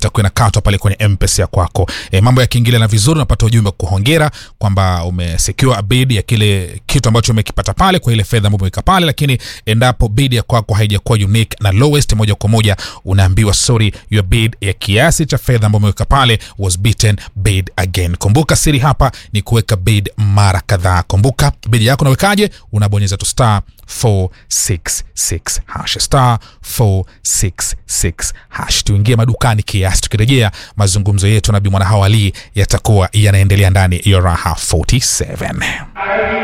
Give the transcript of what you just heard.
itakuwa inakatwa pale kwenye mpesa ya kwako e, mambo yakiingilia na vizuri unapata ujumbe wa kuhongera kwamba umesecure a bid ya kile kitu ambacho umekipata pale kwa ile fedha ambayo umeweka pale lakini endapo bid ya kwako haijakuwa unique na lowest moja kwa moja unaambiwa sorry your bid ya kiasi cha fedha ambayo umeweka pale was beaten bid again kumbuka siri hapa ni kuweka bid mara kadhaa kumbuka bid yako unawekaje unabonyeza tu star 466 hash star 466 hash tuingie madukani kiasi tukirejea mazungumzo yetu na bimwana hawali yatakuwa yanaendelea ndani ya raha 47